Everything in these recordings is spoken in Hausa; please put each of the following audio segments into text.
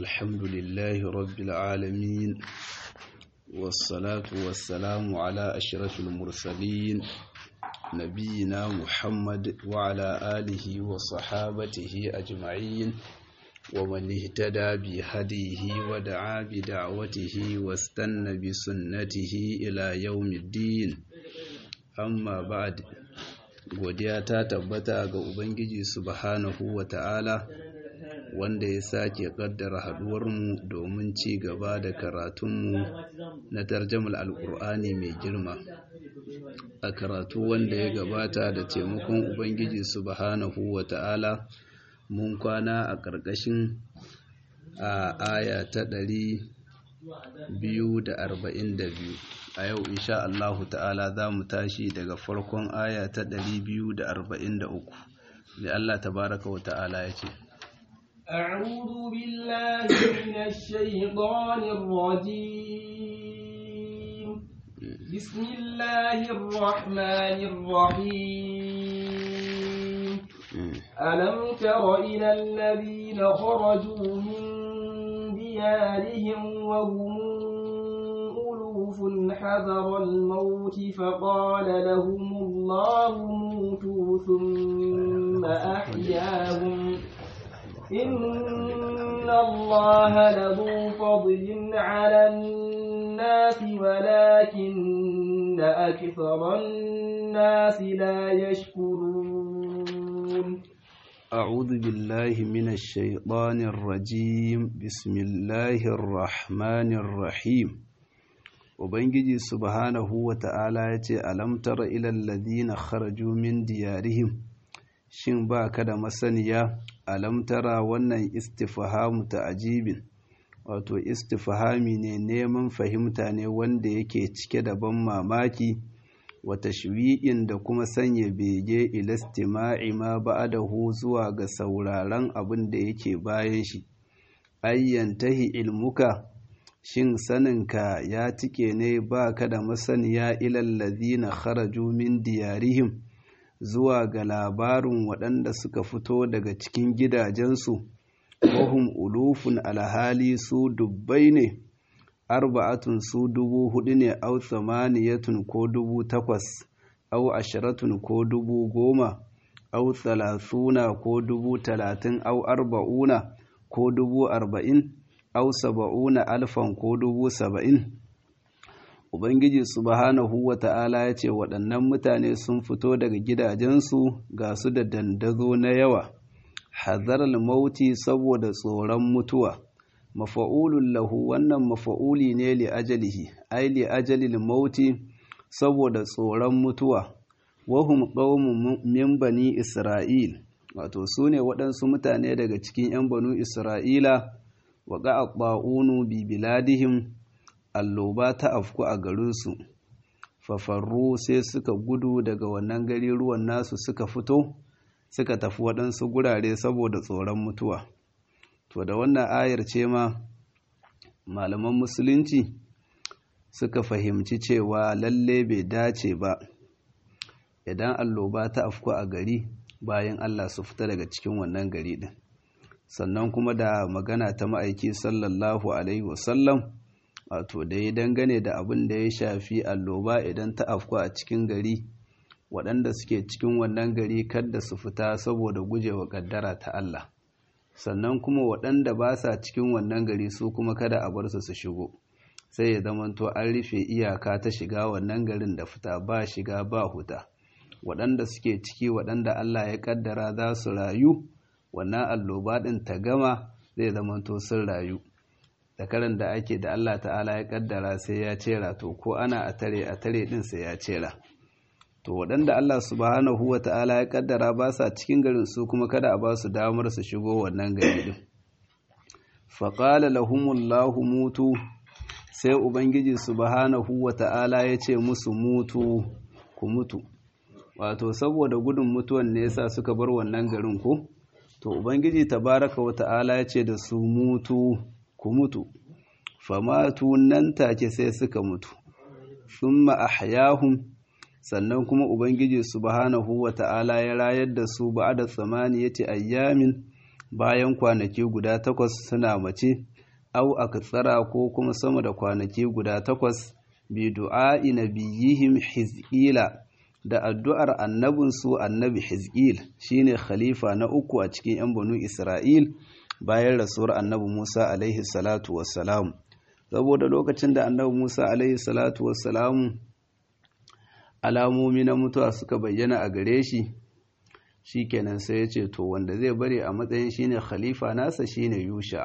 الحمد لله رب العالمين والصلاة والسلام على أشرف المرسلين نبينا محمد وعلى آله وصحابته أجمعين ومن اهتدى بهديه ودعا بدعوته واستنى بسنته إلى يوم الدين أما بعد godiya ta tabbata ga Ubangiji subhanahu wa ta'ala wanda ya sake kaddara haduwarmu domin ci gaba da karatunmu na tarjamar alkur'ani mai girma a karatu wanda ya gabata da taimakon Ubangiji subhanahu wa ta'ala mun kwana a ƙarƙashin a aya ta ɗari biyu da arba'in da biyu a yau insha Allahu ta'ala za mu tashi daga farkon aya ta ɗari biyu da arba'in da uku da Allah tabaraka wa ta'ala ya ce أعوذ بالله من الشيطان الرجيم بسم الله الرحمن الرحيم ألم تر إلى الذين خرجوا من ديارهم وهم ألوف حذر الموت فقال لهم الله موتوا ثم أحياهم إن الله لذو فضل على الناس ولكن أكثر الناس لا يشكرون أعوذ بالله من الشيطان الرجيم بسم الله الرحمن الرحيم Ubangiji subhanahu wa ta'ala ya ce, Alamtar ilal ladina kharaju min diyarihim, shin ba ka da masaniya, alamtara wannan istifahamu ta ajibin, wato istifahami ne neman fahimta ne wanda yake cike da ban mamaki, wata shwi'in da kuma sanya bege ilastima'i ma ba'adahu zuwa ga sauraron abin da yake bayan shi, ayyantahi ilmuka. shin saninka ya tike ne ba ka da masaniya ilallazi na kharaju min diyarihim zuwa ga labarin waɗanda suka fito daga cikin gidajensu wahum ulufun alhali su dubbai ne arba'atun su dubu hudu ne au tsamaniyatun ko dubu takwas au ashiratun ko dubu goma au thalathuna ko dubu talatin au arba'una ko dubu arba'in au saba'una alfan ko dubu saba'in ubangiji subhanahu wa ta'ala ya ce waɗannan mutane sun fito daga gidajensu ga su da dandazo na yawa hazarar mauti saboda tsoron mutuwa mafa'ulun lahu wannan mafa'uli ne li ajalihi ai li ajalil mauti saboda tsoron mutuwa wahum qaumun min bani isra'il wato su ne waɗansu mutane daga cikin 'yan banu isra'ila waƙa a ɓa'unu bibiladihim alloba ta afku a garinsu fafarru sai suka gudu daga wannan gari ruwan nasu suka fito suka tafi waɗansu gurare saboda tsoron mutuwa to da wannan ayar ce ma malaman musulunci suka fahimci cewa lalle bai dace ba idan alloba ta afku a gari bayan allah su fita daga cikin wannan gari ɗin sannan kuma da magana ta ma'aiki sallallahu alaihi wasallam wato da ya dangane da abin da ya shafi alloba idan ta afku a cikin gari waɗanda suke cikin wannan gari kadda su fita saboda gujewa ƙaddara ta Allah sannan kuma waɗanda ba sa cikin wannan gari su kuma kada a bar su su shigo sai ya zamanto an rufe iyaka ta shiga wannan garin da fita ba shiga ba huta waɗanda suke ciki waɗanda Allah ya ƙaddara za su rayu wannan alloba ɗin ta gama zai zamanto sun rayu da karan da ake da Allah ta'ala ya kaddara sai ya cera to ko ana a tare a tare ɗin sai ya cera to waɗanda Allah subhanahu wa ta'ala ya kaddara ba sa cikin garin su kuma kada a ba su damar su shigo wannan gari ɗin faƙala lahumullahu mutu sai ubangiji subhanahu wa ta'ala ya ce musu mutu ku mutu wato saboda gudun mutuwan ne yasa suka bar wannan garin ko to ubangiji tabaraka wa ta'ala ya ce da su mutu ku mutu famatu nan take sai suka mutu thumma ahyahum sannan kuma ubangiji subhanahu wa ta'ala ya rayar da su ba'da tsamaniyati ayyamin bayan kwanaki guda takwas suna mace au aktsara ko kuma sama da kwanaki guda takwas bi du'a'i nabiyihim hizqila da addu'ar annabinsu annabi hizqil shine khalifa na uku a cikin yan banu isra'il bayan rasuwar annabi musa alaihi salatu wassalam saboda lokacin da annabi musa alaihi salatu wassalam alamomi na mutuwa suka bayyana a gare shi shikenan sai ya ce to wanda zai bari a matsayin shine khalifa nasa shine yusha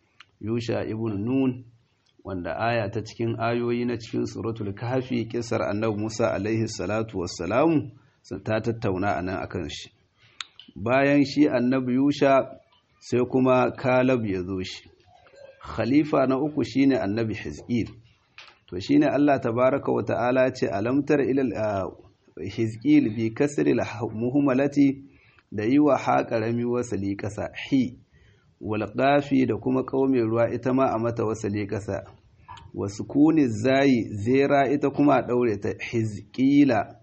yusha ibn nun wanda aya ta cikin ayoyi na cikin suratul kahfi kisar annabi Musa alaihi salatu wassalamu ta tattauna anan akan shi bayan shi annabi yusha sai kuma kalab ya zo shi khalifa na uku shine annabi hizqil to shine Allah tabaraka wa ta'ala ce alamtar ila hizqil bi kasri muhmalati da yi wa ha karami wasali kasa hi wal qafi da kuma kaume ruwa ita ma a mata wasali kasa wa sukuni zai zera ita kuma a daure ta hizqila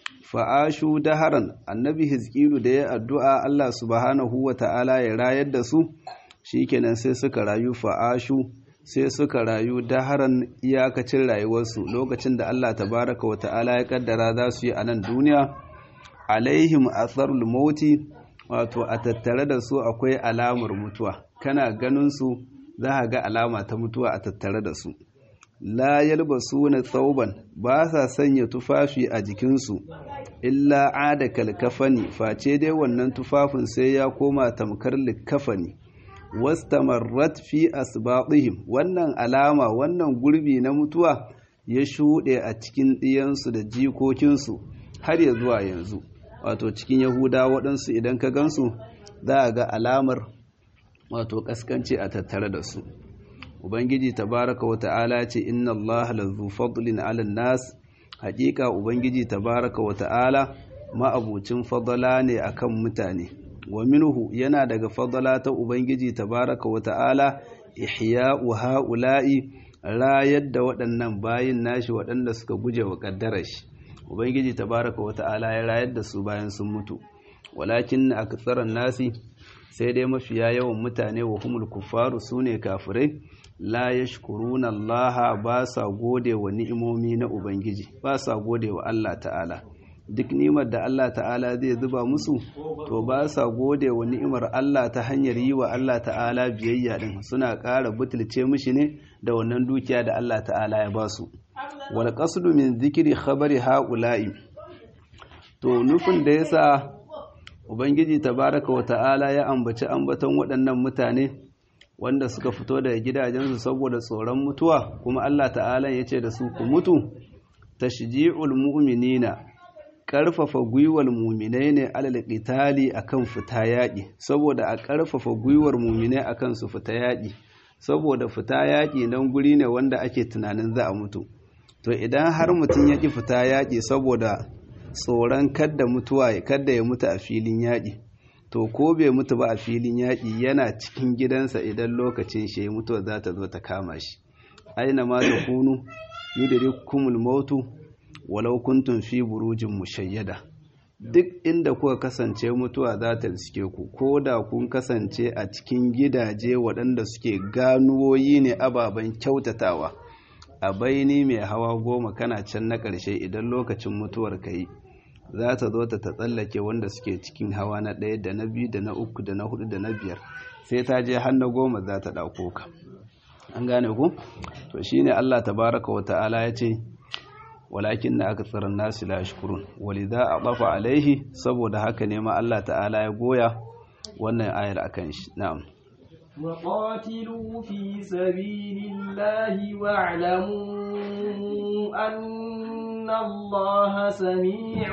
fa'ashu daharan annabi hizqilu da ya addu'a Allah subhanahu wa ta'ala ya rayar da su shikenan sai suka rayu fa'ashu sai suka rayu daharan iyakacin rayuwarsu lokacin da Allah tabaraka wa ta'ala ya kaddara za su yi a nan duniya alaihim atharul mauti wato a tattare da su akwai alamar mutuwa kana ganin su za a ga alama ta mutuwa a tattare da su la yalbasuna tsauban ba sa sanya tufafi a jikinsu illa ada kalkafani face dai wannan tufafin sai ya koma tamkar likafani wastamarrat fi asbatihim wannan alama wannan gurbi na mutuwa ya shuɗe a cikin ɗiyansu da jikokinsu har ya zuwa yanzu wato cikin yahuda waɗansu idan ka gansu za a ga alamar wato ƙaskanci a tattare da su ubangiji tabaraka wa ta'ala ce inna allaha lazu fadlin ala nas haƙiƙa ubangiji tabaraka wa ta'ala ma'abucin fadala ne akan mutane wa minhu yana daga fadala ta ubangiji tabaraka wa ta'ala ihya'u ha'ula'i rayar da waɗannan bayin nashi waɗanda suka guje wa ƙaddarar shi ubangiji tabaraka wa ta'ala ya rayar da su bayan sun mutu walakin aktsaran nasi sai dai mafiya yawan mutane wa humul kuffaru sune kafirai la yashkuruna Allah ba sa gode wa ni'imomi na ubangiji ba sa gode wa Allah ta'ala duk ni'imar da Allah ta'ala zai zuba musu to ba sa gode wa ni'imar Allah ta hanyar yi wa Allah ta'ala biyayya din suna ƙara butulce mishi ne da wannan dukiya da Allah ta'ala ya ba su wal qasdu min zikri khabari haula'i to nufin da yasa ubangiji tabaraka wa ta'ala ya ambaci ambaton waɗannan mutane wanda suka fito daga gidajensu saboda tsoron mutuwa kuma Allah ta'ala ya ce da su ku mutu tashji'ul mu'minina ƙarfafa gwiwar muminai ne alal qitali akan fita yaƙi saboda a ƙarfafa gwiwar muminai akan su fita yaƙi saboda fita yaƙi nan guri ne wanda ake tunanin za a mutu to idan har mutum ya ƙi fita yaƙi saboda tsoron kadda mutuwa kadda ya mutu a filin yaƙi to ko bai mutu ba a filin yaƙi yana cikin gidansa idan lokacin shi mutuwa za ta zo ta kama shi aina ma ta kunu yudrikumul mautu walau kuntum fi burujin mushayyada duk inda kuka kasance mutuwa za ta riske ku ko da kun kasance a cikin gidaje waɗanda suke ganuwoyi ne ababen kyautatawa a baini mai hawa goma kana can na ƙarshe idan lokacin mutuwar ka yi za ta zo ta tsallake wanda suke cikin hawa na ɗaya da na biyu da na uku da na hudu da na biyar sai ta je har na goma za ta ɗauko ka an gane ku to shine Allah tabaraka wa ta'ala ya ce walakin na aka tsirin nasu la shukurun walidha a ɓafa alaihi saboda haka ne ma Allah ta'ala ya goya wannan ayar akan shi na'am وقاتلوا في سبيل الله واعلموا أن الله سميع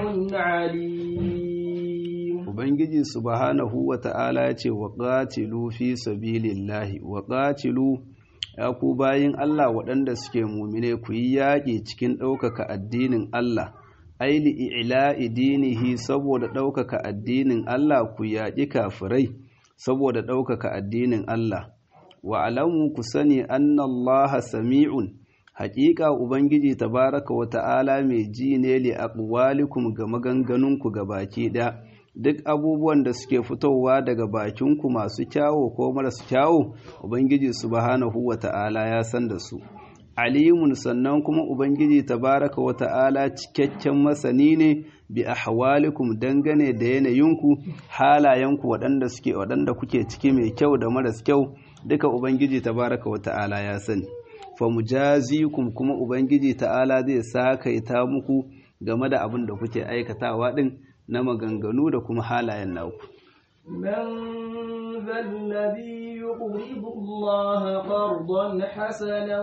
عليم Ubangiji subhanahu wa ta'ala ya ce wa ƙatilu fi sabilillahi wa ƙatilu ya ku bayin Allah waɗanda suke mumine ku yi yaƙi cikin ɗaukaka addinin Allah, aili ila'i dinihi saboda ɗaukaka addinin Allah ku yaƙi kafirai saboda ɗaukaka addinin Allah. Wa alamu ku sani annallaha sami'un, haƙiƙa Ubangiji tabaraka wa ta'ala mai ji ne li aqwalikum ga maganganunku ga baki ɗaya, duk abubuwan da suke fitowa daga bakinku masu kyawo ko marasu kyawo ubangiji subhanahu wata'ala ya san da su alimun sannan kuma ubangiji tabaraka wata'ala cikakken masani ne bi ahwalikum dangane da yanayinku halayenku waɗanda suke waɗanda kuke ciki mai kyau da maras kyau duka ubangiji tabaraka wata'ala ya sani fa mujazikum kuma ubangiji ta'ala zai sakaita muku game da abin da kuke aikatawa din na maganganu da kuma halayen naku من ذا الذي يقرض الله قرضا حسنا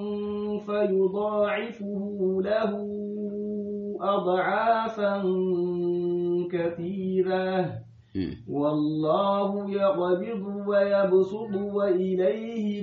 فيضاعفه له أضعافا كثيرة والله يقبض ويبسط وإليه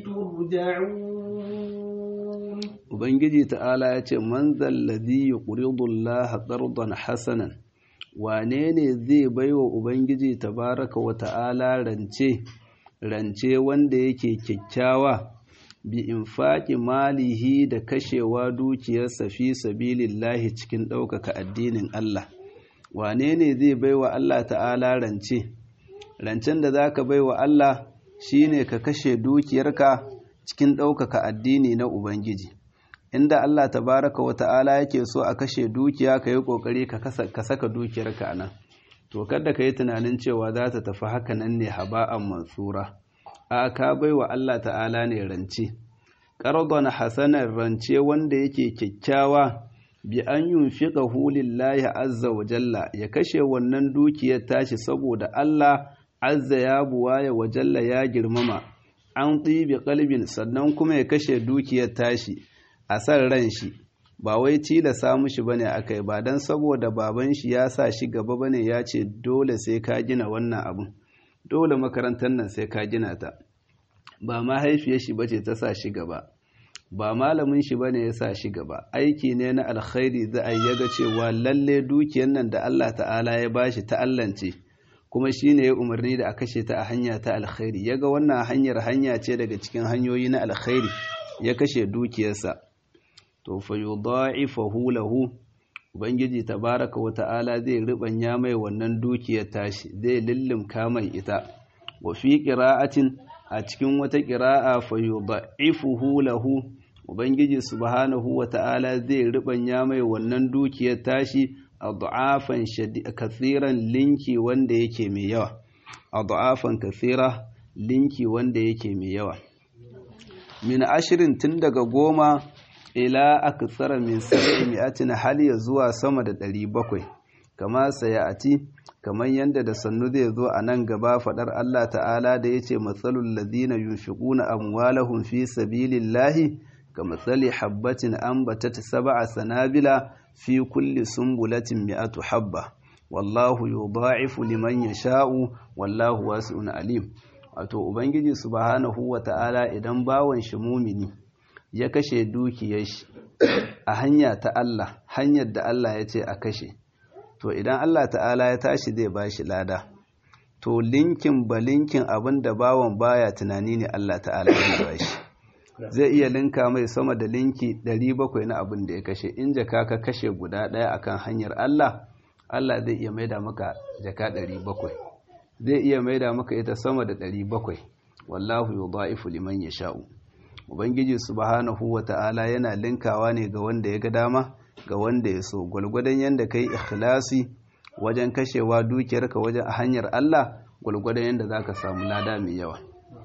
ترجعون Ubangiji ta'ala ya ce, Man zallazi yi ƙuridullah ƙarɗon hasanan, wane ne zai baiwa Ubangiji tabaraka wa ta'ala rance, rance wanda yake kyakkyawa, bi in faƙi malihi da kashewa dukiyarsa fi sabilillahi cikin ɗaukaka addinin Allah. Wane ne zai baiwa Allah ta'ala rance? Rancen da za ka baiwa Allah shi ne ka kashe dukiyarka cikin ɗaukaka addini na Ubangiji. inda Allah tabaraka wa ta'ala yake so a kashe dukiya ka yi ƙoƙari ka saka dukiyarka a nan to kada ka yi tunanin cewa za ta tafi haka nan ne haba'an mansura a ka bai wa Allah ta'ala ne rance ƙardon hasanar rance wanda yake kyakkyawa bi an yunfiqa hulillahi azza wa jalla ya kashe wannan dukiyar tashi saboda Allah azza ya buwaya wa jalla ya girmama an tsibi kalbin sannan kuma ya kashe dukiyar tashi a san ran shi ba wai tilasa mushi bane akai ba dan saboda baban shi ya sa shi gaba bane ya ce dole sai ka gina wannan abun dole makarantar nan sai ka gina ta ba mahaifiyar shi bace ta sa shi gaba ba malamin shi bane ya sa shi gaba aiki ne na alkhairi za a yaga cewa lalle dukiyar nan da Allah ta'ala ya bashi ta allance kuma shine ya umarni da a kashe ta a hanya ta alkhairi yaga wannan hanyar hanya ce daga cikin hanyoyi na alkhairi ya kashe dukiyarsa to fa yudha'ifahu lahu ubangiji tabaraka wa ta'ala zai ribanya mai wannan dukiyar tashi zai lillimka mai ita wa fi qira'atin a cikin wata qira'a fa yudha'ifuhu lahu ubangiji subhanahu wa ta'ala zai ribanya mai wannan dukiyar tashi adhafan kathiran linki wanda yake mai yawa adhafan kathira linki wanda yake mai yawa min ashirin tun daga goma ila aksara min sab'i mi'atin hal ya zuwa sama da ɗari bakwai kama sayati kamar yadda da sannu zai zo a nan gaba faɗar Allah ta'ala da yace matsalul ladina yunfiquna amwalahum fi sabilillahi kamathali habbatin ambatat sab'a sanabila fi kulli sumbulatin mi'atu habba wallahu yudha'ifu liman yasha'u wallahu wasi'un alim wato ubangiji subhanahu wata'ala idan bawan shi mumini ya kashe dukiyar shi a hanya ta Allah hanyar da Allah ya ce a kashe to idan Allah ta'ala ya tashi zai bashi lada to linkin ba linkin abin da bawan baya tunani ne Allah ta'ala ya bashi zai iya linka mai sama da linki 700 na abin da ya kashe in jaka ka kashe guda ɗaya akan hanyar Allah Allah zai iya maida maka jaka 700 zai iya maida maka ita sama da 700 wallahu yudha'ifu liman yasha'u ubangiji subhanahu wata'ala yana linkawa ne ga wanda ya ga dama ga wanda ya so gwalgwadon yanda kai ikhlasi wajen kashewa dukiyarka wajen a hanyar Allah gwalgwadon yanda zaka samu lada mai yawa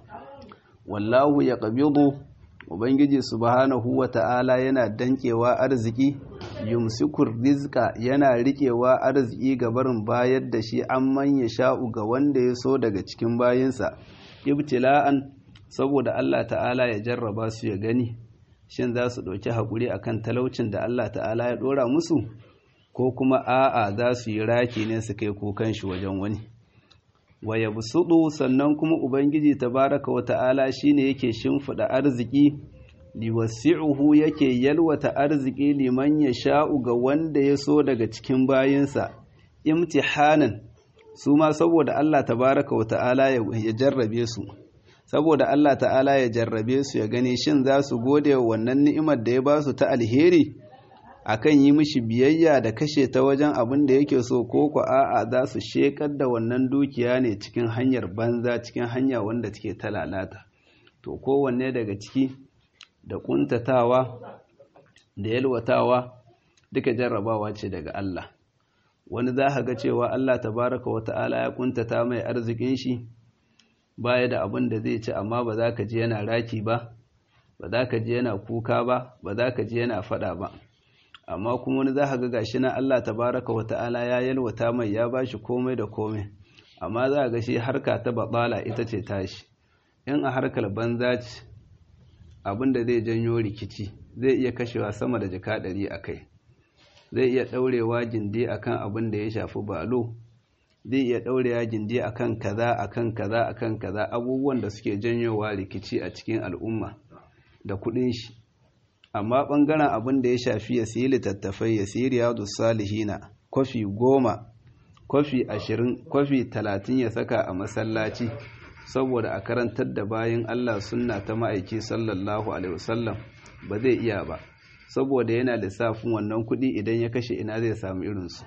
wallahu yaqbidu ubangiji subhanahu wata'ala yana dankewa arziki yumsikur rizqa yana riƙewa arziki ga barin bayar da shi an manya sha'u ga wanda ya so daga cikin bayinsa ibtila'an saboda Allah ta'ala ya jarraba su ya gani shin za su ɗauki haƙuri akan talaucin da Allah ta'ala ya ɗora musu ko kuma a'a za su yi raki ne su kai kukan shi wajen wani wa yabsudu sannan kuma ubangiji tabaraka wa ta'ala shine yake shimfida arziki liwasi'uhu yake yalwata arziki liman yasha'u ga wanda ya so daga cikin bayinsa imtihanan su ma saboda Allah tabaraka wa ta'ala ya jarrabe su saboda Allah ta'ala ya jarrabe su ya gani shin za su gode wa wannan ni'imar da ya ba su ta alheri akan yi mishi biyayya da kashe ta wajen abin da yake so ko ku a'a za su shekar da wannan dukiya ne cikin hanyar banza cikin hanya wanda take ta lalata to kowanne daga ciki da kuntatawa da yalwatawa duka jarrabawa ce daga Allah wani za ka ga cewa Allah tabaraka wa ta'ala ya kuntata mai arzikin shi baya da abin da zai ci amma ba za ka ji yana raki ba ba za ka ji yana kuka ba ba za ka ji yana fada ba amma kuma wani za ka ga gashi na Allah tabaraka wa ta'ala ya yalwata mai ya bashi komai da komai amma za ga shi harka ta babala ita ce tashi in a harkar banza ce abin da zai janyo rikici zai iya kashewa sama da jaka ɗari a kai zai iya ɗaurewa gindi akan abin da ya shafi balo zai iya ɗaurewa gindi akan kaza akan kaza akan kaza abubuwan da suke janyowa rikici a cikin al'umma da kuɗin shi amma ɓangaren abin da ya shafi ya siyi littattafai ya siyi riyadu salihina kwafi goma kwafi ashirin kwafi talatin ya saka a masallaci saboda a karantar da bayan Allah sunna ta ma'aiki sallallahu alaihi wasallam ba zai iya ba saboda yana lissafin wannan kuɗi idan ya kashe ina zai samu irinsu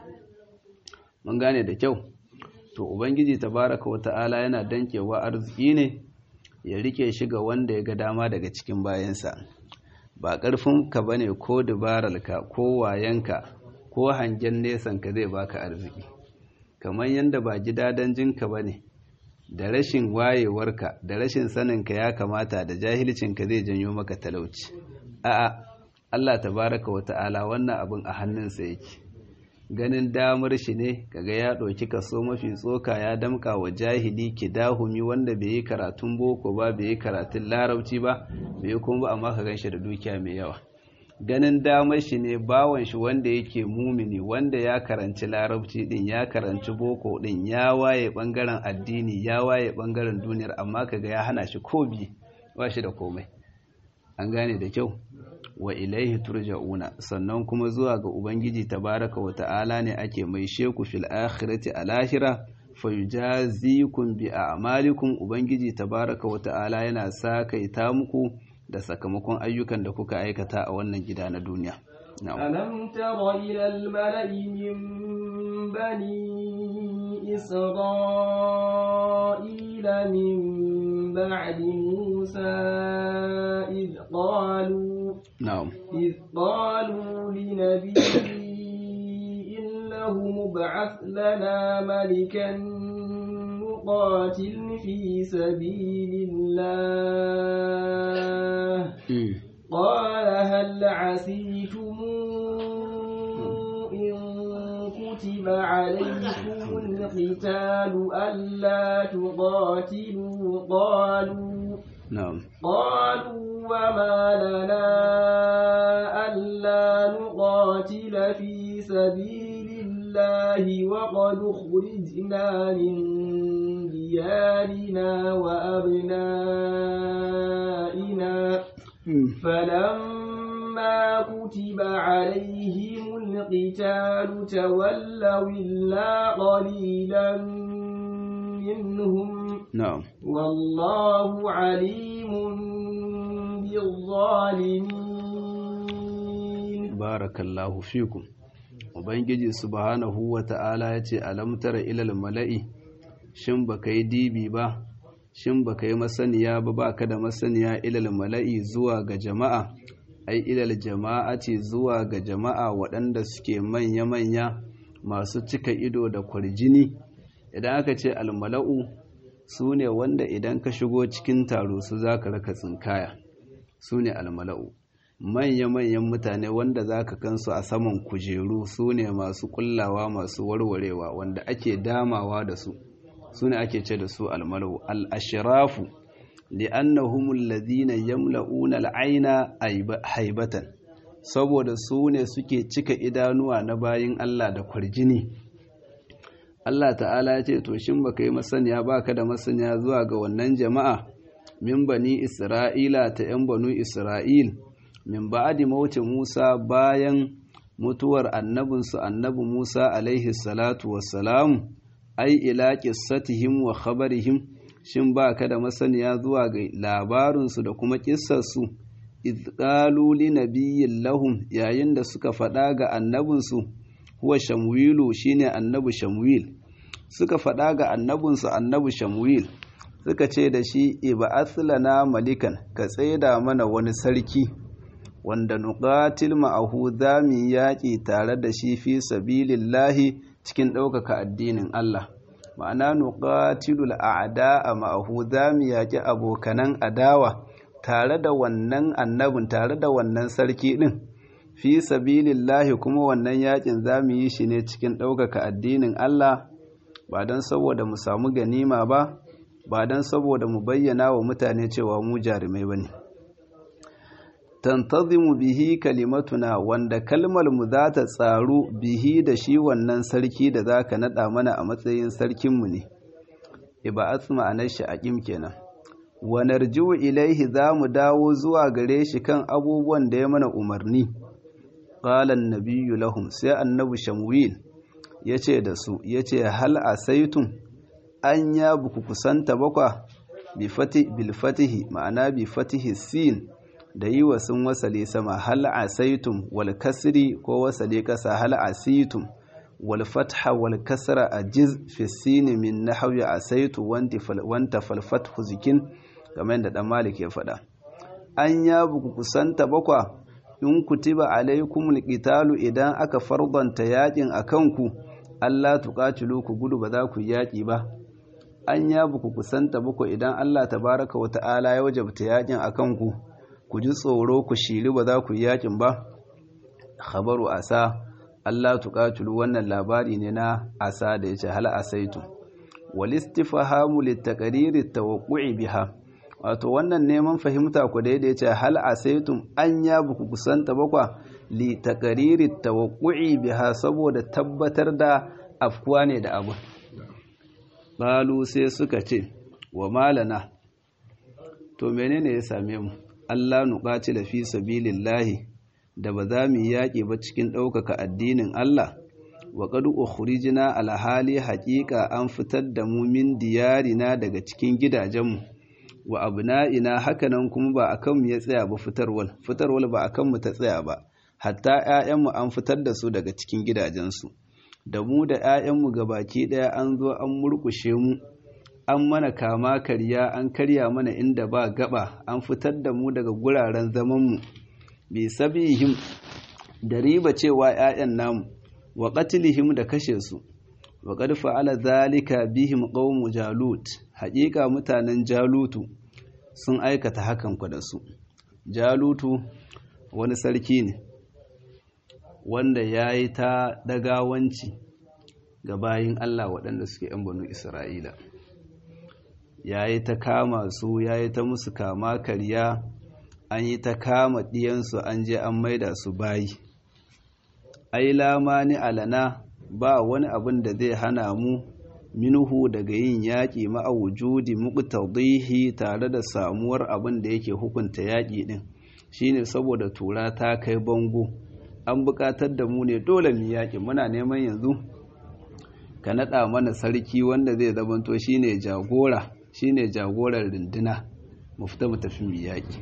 mun gane da kyau to ubangiji tabaraka wa ta'ala yana dankewa arziki ne ya rike shi ga wanda ya ga dama daga cikin bayansa ba ƙarfin ka bane ko dubararka ko wayanka ko hangen nesan ka zai baka arziki kamar yadda ba gidadan jinka bane da rashin wayewarka da rashin saninka ya kamata da jahilcinka zai janyo maka talauci a'a Allah tabaraka wa ta'ala wannan abin a hannunsa yake ganin damar shi ne kaga ya ɗauki kaso mafi tsoka ya damka wa jahili kidahumi wanda bai yi karatun boko ba bai yi karatun larabci ba bai yi kuma ba amma ka gan shi da dukiya mai yawa ganin damar shi ne bawan shi wanda yake mumini wanda ya karanci larabci din ya karanci boko din ya waye bangaren addini ya waye bangaren duniyar amma kaga ya hana shi ko bi ba shi da komai an gane da kyau wa ilaihi turja'una sannan kuma zuwa ga ubangiji tabaraka wa ta'ala ne ake mai sheku fil akhirati a lahira fayujazikum bi a'malikum ubangiji tabaraka wa ta'ala yana sakaita muku da sakamakon ayyukan da kuka aikata a wannan gida na duniya ألم تر إلى الملأ من بني إسرائيل من بعد موسى إذ قالوا نعم إذ قالوا لنبي إنه مبعث لنا ملكا نقاتل في سبيل الله قال هل عسيتم إن كتب عليكم القتال ألا تقاتلوا قالوا نعم قالوا وما لنا ألا نقاتل في سبيل الله وقد خرجنا من ديارنا وأبنائنا فلما كتب عليهم القتال تولوا إلا قليلا منهم نعم والله عليم بالظالمين barakallahu fikum ubangiji subhanahu wata'ala ya ce alamtara ilal mala'i shin baka yi dibi ba shin baka yi masaniya ba baka da masaniya ilal mala'i zuwa ga jama'a ai ilal jama'ati zuwa ga jama'a waɗanda suke manya-manya masu cika ido da kwarjini idan aka ce almala'u su ne wanda idan ka shigo cikin taro su za ka raka tsinkaya su ne almala'u manya-manyan mutane wanda za ka kansu a saman kujeru su ne masu kullawa masu warwarewa wanda ake damawa da su su ne ake ce da su almalau al'ashirafu li'annahum alladhina yamla'una al'aina haibatan saboda su ne suke cika idanuwa na bayin Allah da kwarjini Allah ta'ala ya ce to shin baka yi masaniya baka da masaniya zuwa ga wannan jama'a min bani Isra'ila ta 'yan banu Isra'il min ba'adi mauti Musa bayan mutuwar annabinsu annabi Musa alaihi salatu wassalam ai ila qissatihim wa khabarihim shin baka da masaniya zuwa ga labarinsu da kuma kissarsu izqalu li nabiyyin lahum yayin da suka faɗa ga annabinsu huwa shamwilu shine annabi shamwil suka faɗa ga annabinsu annabi shamwil suka ce da shi iba'ath lana malikan ka tsaida mana wani sarki wanda nuqatil ma'ahu zamu yaƙi tare da shi fi sabilillahi cikin ɗaukaka addinin Allah ma'ana nuqatilul a'da'a ma'ahu zamu yaƙi abokanan adawa tare da wannan annabin tare da wannan sarki din fi sabilillahi kuma wannan yaƙin zamu yi shi ne cikin ɗaukaka addinin Allah ba don saboda mu samu ganima ba ba don saboda mu bayyana wa mutane cewa mu jarumai bane tantazimu bihi kalimatuna wanda kalmar mu za ta tsaru bihi da shi wannan sarki da za ka naɗa mana a matsayin sarkinmu ne iba'at ma'anar shi a kenan wa narji'u ilaihi za mu dawo zuwa gare shi kan abubuwan da ya mana umarni qala an-nabiyyu lahum sai annabi shamwil yace da su yace hal asaitum an ya buku kusanta bakwa bi fati bil fatihi ma'ana bi fatihi sin da yi wa sun wasale sama hal asaitum wal kasri ko wasale kasa hal asitum wal fatha wal kasra ajiz fi sin min nahwi asaitu wanti fal wanta fal fathu zikin kamar da dan malik ya faɗa an ya buku kusanta bakwa in kutiba alaikumul qitalu idan aka fardanta yakin akan ku Allah tuqatilu ku gudu ba za ku yaki ba an ya buku kusanta bako idan Allah tabaraka wa ta'ala ya wajabta yakin akan ku ku ji tsoro ku shiri ba za ku yakin ba khabaru asa Allah tuqatilu wannan labari ne na asa da yace hal asaitu wal istifhamu litaqriri tawaqqu'i biha wato wannan neman fahimta ku da yace hal asaitum an ya buku kusanta bakwa li taqriri tawaqqu'i biha saboda tabbatar da afkuwa ne da abu Balu sai suka ce, wa malana, to menene ya same mu, Allah nuƙaci da fi sabilillahi da ba za mu yaƙi ba cikin ɗaukaka addinin Allah, wa ƙadu ukhrijina alhali haƙiƙa an fitar da mu min diyarina daga cikin gidajenmu, wa abna'ina hakanan kuma ba a kanmu ya tsaya ba fitarwal, fitarwal ba a kanmu ta tsaya ba, hatta ‘ya'yanmu an fitar da su daga cikin gidajensu. da mu da 'ya'yanmu baki ɗaya an zo an murƙushe mu an mana kama karya an karya mana inda ba gaba an fitar da mu daga guraren zamanmu bi sabihim da riba cewa 'ya'yan namu wa qatlihim da kashe su wa qad fa'ala zalika bihim qaumu jalut haƙiƙa mutanen jalutu sun aikata hakan ku da su jalutu wani sarki ne wanda ya yi ta dagawanci ga bayin Allah waɗanda suke ‘yan banu Isra'ila. Ya yi ta kama su, ya yi ta musu kama karya, an yi ta kama ɗiyansu an je an maida su bayi. Ai lamani alana ba wani abin da zai hana mu minuhu daga yin yaƙi ma'awujudi muqtadihi tare da samuwar abin da yake hukunta yaƙi ɗin shine saboda tura ta kai bango. an buƙatar da mu ne dole mu yaƙi muna neman yanzu ka naɗa mana sarki wanda zai zamanto shine jagora shine jagorar runduna mu fita mu tafi mu yaƙi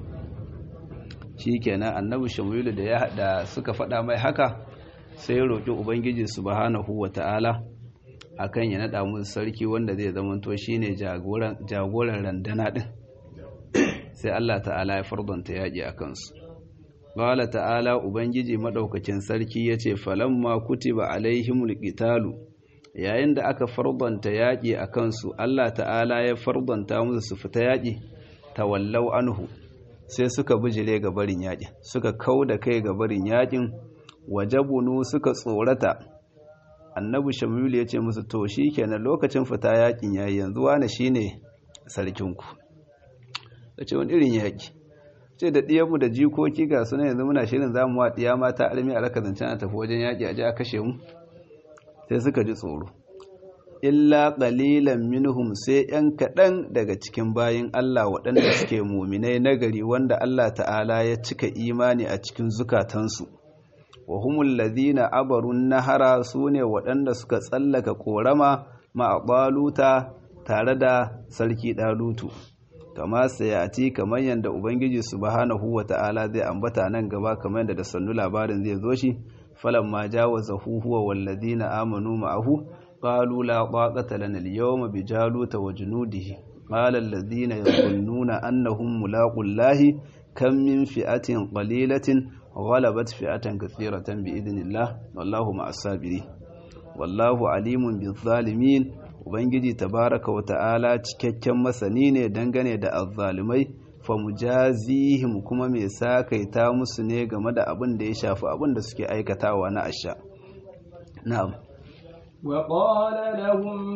shikenan annabi shamilu da ya da suka faɗa mai haka sai ya roƙi ubangiji subhanahu wata'ala akan ya naɗa musu sarki wanda zai zamanto shine jagoran jagoran runduna din sai Allah ta'ala ya fardanta yaƙi a kansu Ƙala ta'ala Ubangiji maɗaukacin sarki ya ce, Falamma kutiba alaihimul qitalu yayin da aka fardanta yaƙi a kansu, Allah ta'ala ya fardanta musu su fita yaƙi, tawallau anhu, sai suka bijire ga barin yaƙin, suka kau da kai ga barin yaƙin, wajabunu suka tsorata. Annabi Shamilu ya ce musu, To, shi kenan lokacin fita yaƙin yayi yanzu wane shi ne sarkinku. Ya ce, wani irin yaƙi. ce da ɗiyanmu da jikoki ga suna yanzu muna shirin za mu wa ɗiya mata almi a raka zancen a tafi wajen yaƙi a ji a kashe mu sai suka ji tsoro illa ƙalilan minhum sai ‘yan kaɗan daga cikin bayin Allah waɗanda suke muminai nagari wanda Allah ta'ala ya cika imani a cikin zukatansu wa humul ladina abarun nahara su ne waɗanda suka tsallaka ƙorama ma'aɓaluta tare da sarki ɗalutu kama sayati kamar yanda ubangiji subhanahu wata'ala zai ambata nan gaba kamar yanda da sannu labarin zai zo shi falamma jawazahu huwa walladhina amanu ma'ahu qalu la taqata lana al-yawma bi jaluta wa junudihi qala alladhina yadhunnuna annahum mulaqullahi kam min fi'atin qalilatin ghalabat fi'atan kathiratan bi idnillah wallahu ma'as sabirin wallahu alimun bizzalimin ubangiji tabaraka wa ta'ala cikakken masani ne dangane da azzalimai fa mujazihim kuma mai sakaita musu ne game da abin da ya shafi abin da suke aikatawa na asha na'am wa qala lahum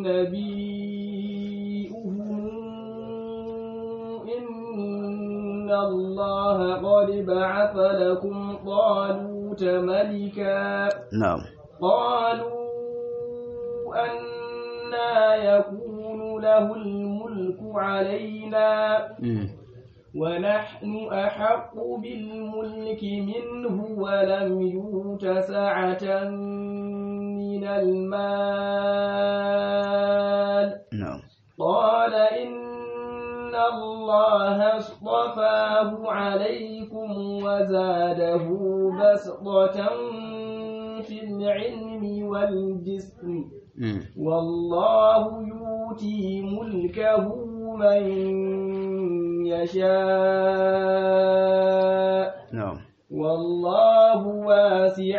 nabiyuhum inna allaha qad ba'atha lakum taluta malika na'am qalu أنا يكون له الملك علينا ونحن أحق بالملك منه ولم يؤت سعة من المال na'am قال إن الله اصطفاه عليكم وزاده بسطة في العلم والجسم والله يؤتي ملكه من يشاء na'am والله واسع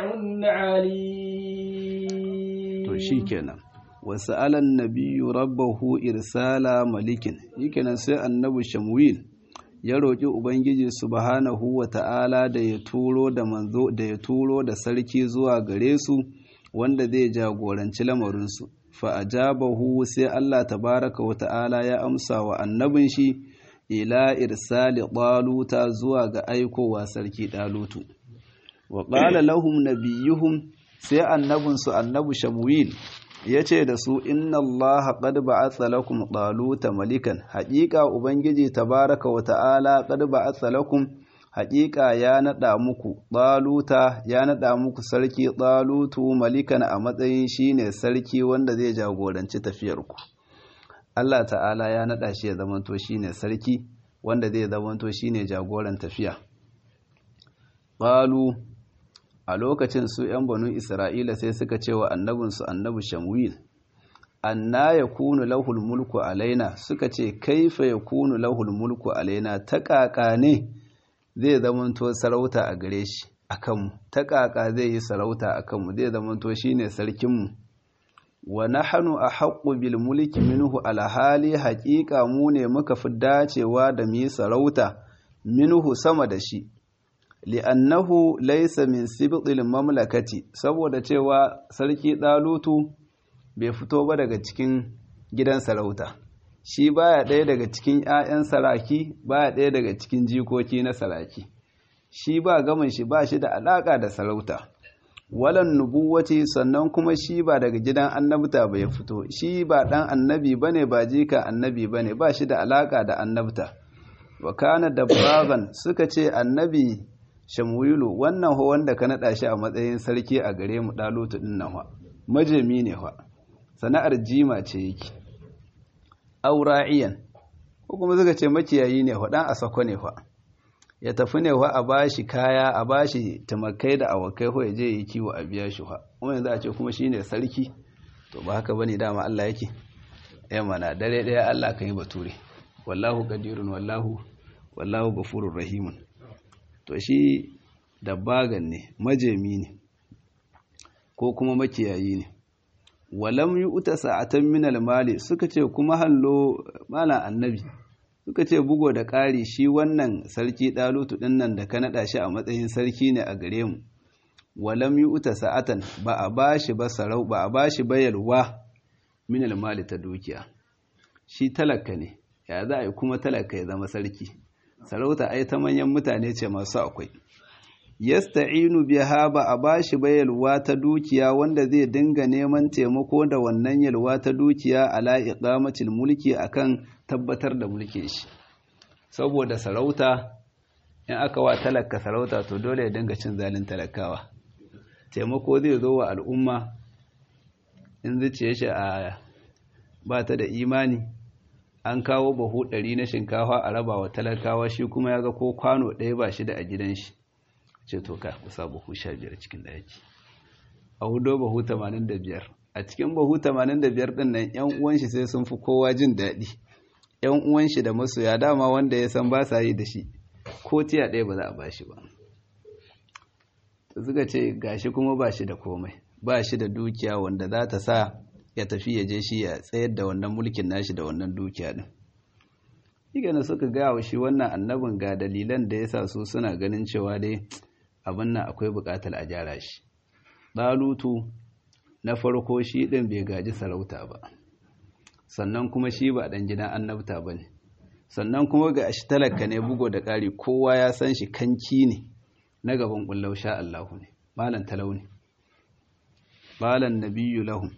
عليم to shikenan wasu alan nabiyyu rabbahu irsala malikin shikenan sai annabi shamwil ya roƙi ubangiji subhanahu wa ta'ala da ya turo da manzo da ya turo da sarki zuwa gare su wanda zai jagoranci lamarinsu fa ajabahu sai Allah tabaraka wa ta'ala ya amsa wa annabin shi ila irsali ɗaluta zuwa ga aikowa sarki ɗalutu wa ƙala lahum nabiyuhum sai annabinsu annabu shamwil ya ce da su inna allaha qad ba'atha lakum ɗaluta malikan haƙiƙa ubangiji tabaraka wa ta'ala qad ba'atha lakum haƙiƙa ya naɗa muku ɗaluta ya naɗa muku sarki ɗalutu malikan a matsayin shine sarki wanda zai jagoranci tafiyarku Allah ta'ala ya naɗa shi ya zamanto shine sarki wanda zai zamanto shine jagoran tafiya ƙalu a lokacin su ‘yan banu Isra'ila sai suka ce wa annabinsu annabi Shamwil, anna ya kunu lahul mulku alaina suka ce kaifa ya kunu lahul mulku alaina ta ƙaƙa ne zai zamanto sarauta a gare shi a kanmu, ta ƙaƙa zai yi sarauta a kanmu zai zamanto shi ne sarkinmu. wa nahnu ahaqqu bil mulki minhu alhali haqiqa mu ne muka fi dacewa da mu sarauta minhu sama da shi li'annahu laysa min sibtil mamlakati saboda cewa sarki dalutu bai fito ba daga cikin gidan sarauta shi baya ɗaya daga cikin ƴaƴan saraki baya ɗaya daga cikin jikoki na saraki shi ba gamin shi ba shi da alaka da sarauta walan nubuwati sannan kuma shi ba daga gidan annabta ba ya fito shi ba dan annabi bane ba jika annabi bane ba shi da alaka da annabta wa kana dabbagan suka ce annabi shamwilu wannan ho wanda ka nada shi a matsayin sarki a gare mu dalutu din nan majami ne fa sana'ar jima ce yake aura'iyan ko kuma suka ce makiyayi ne fa dan asako ne fa ya tafi ne wa a bashi kaya a bashi tamakai da awakai ko ya je yi kiwo a biya shi wa kuma yanzu a ce kuma shine sarki to ba haka bane dama Allah yake eh mana dare daya Allah kan yi bature wallahu qadirun wallahu wallahu ghafurur rahimun to shi dabbagan ne majemi ne ko kuma makiyayi ne walam yu'ta sa'atan min al-mali suka ce kuma hallo malan annabi suka ce bugo da ƙari shi wannan sarki ɗalutu ɗin nan da ka naɗa shi a matsayin sarki ne a gare mu walam yi uta sa'atan ba a ba shi ba sarau ba a ba shi bayarwa min mali ta dukiya shi talaka ne ya za a yi kuma talaka ya zama sarki sarauta ai ta manyan mutane ce masu akwai yasta'inu biha ba a ba shi bayarwa ta dukiya wanda zai dinga neman taimako da wannan yalwa ta dukiya ala iqamatil mulki akan tabbatar da mulkin shi saboda sarauta in aka wa talaka sarauta to dole ya dinga cin zalin talakawa taimako zai zo wa al'umma in zuciya shi a ba ta da imani an kawo bahu ɗari na shinkafa a raba wa talakawa shi kuma ya ga ko kwano ɗaya ba shi da a gidan shi ce to ka kusa bahu sha biyar cikin ɗaki a hudo bahu tamanin da biyar a cikin bahu tamanin da biyar ɗin nan yan uwan shi sai sun fi kowa jin daɗi yan uwan shi da masoya dama wanda ya san ba sa yi da shi ko tiya ɗaya ba za a bashi ba suka ce gashi kuma ba shi da komai ba shi da dukiya wanda za ta sa ya tafi ya je shi ya tsayar da wannan mulkin nashi da wannan dukiya din igana suka gaya wa shi wannan annabin ga dalilan da ya sa su suna ganin cewa dai abin nan akwai buƙatar a gyara shi ɗalutu na farko shi ɗin bai gaji sarauta ba sannan kuma shi ba ɗan gidan annabta ba ne sannan kuma ga shi talaka ne bugo da ƙari kowa ya san shi kanki ne na gaban ƙullau sha Allahu ne malan talau ne malan nabiyyu lahum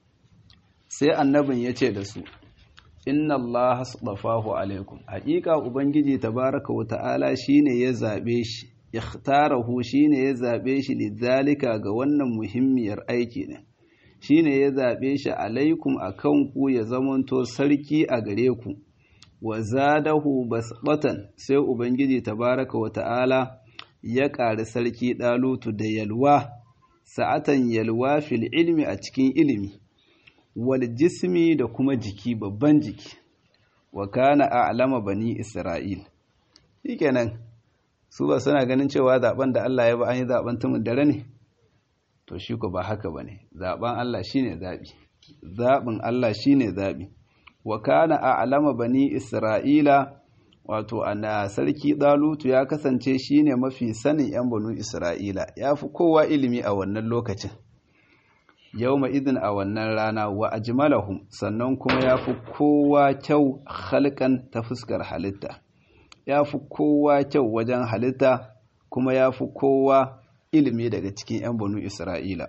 sai annabin ya ce da su inna Allah hasbafahu alaikum haƙiƙa ubangiji tabaraka wa ta'ala shine ya zabe shi ikhtarahu shine ya zabe shi lidhalika ga wannan muhimmiyar aiki ne shine ya zabe shi alaikum akan ku ya zamanto sarki a gare ku wa zadahu basbatan sai ubangiji tabaraka wa ta'ala ya ƙari sarki ɗalutu da yalwa sa'atan yalwa fil ilmi a cikin ilimi wal jismi da kuma jiki babban jiki wa kana a'lama bani isra'il shikenan su ba suna ganin cewa zaben da Allah ya ba an yi zaben tumun dare ne to shi ko ba haka bane zaben Allah shine zabi zabin Allah shine zabi wa kana a'lama bani isra'ila wato ana sarki dalutu ya kasance shine mafi sanin yan banu isra'ila yafi kowa ilimi a wannan lokacin yawma idin a wannan rana wa ajmalahum sannan kuma yafi kowa kyau halkan ta fuskar halitta yafi kowa kyau wajen halitta kuma yafi kowa ilimi daga cikin yan banu isra'ila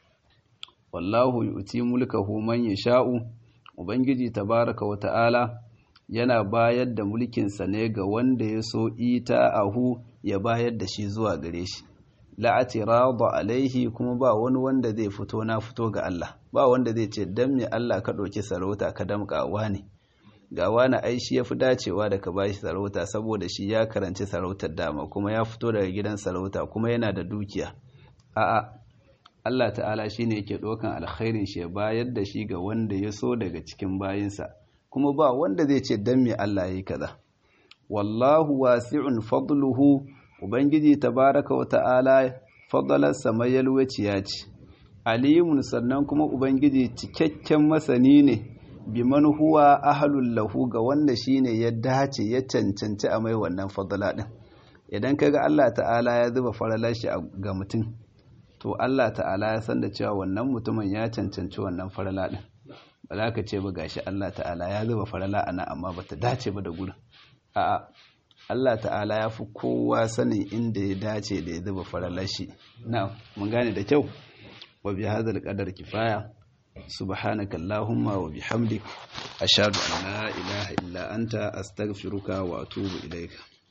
wallahu yu'ti mulkahu man yasha'u ubangiji tabaraka wa ta'ala yana bayar da mulkinsa ne ga wanda ya so ita ahu ya bayar da shi zuwa gare shi la'atirada alaihi kuma ba wani wanda zai fito na fito ga Allah ba wanda zai ce dan me Allah ka ɗauki sarauta ka damƙa wani ga wani ai shi yafi dacewa da ka bashi sarauta saboda shi ya karanci sarautar dama kuma ya fito daga gidan sarauta kuma yana da dukiya a'a Allah ta'ala shine yake ɗaukan alkhairin shi ya bayar da shi ga wanda ya so daga cikin bayinsa kuma ba wanda zai ce dan me Allah yayi kaza wallahu wasi'un fadluhu ubangiji tabaraka wa ta'ala fadalarsa mayalwaciya ce alimun sannan kuma ubangiji cikakken masani ne biman huwa ahlul lahu ga wanda shine ya dace ya cancanci a mai wannan fadala din idan kaga Allah ta'ala ya zuba faralar shi ga mutum to Allah ta'ala ya san da cewa wannan mutumin ya cancanci wannan farala din ba za ka ce ba gashi Allah ta'ala ya zuba farala ana amma bata dace ba da gurin a'a Allah ta'ala ya fi kowa sanin inda ya dace da ya zuba faralar shi na mun gane da kyau wa bi hadal qadar kifaya subhanaka allahumma wa bihamdik ashhadu an la ilaha illa anta astaghfiruka wa atubu ilaika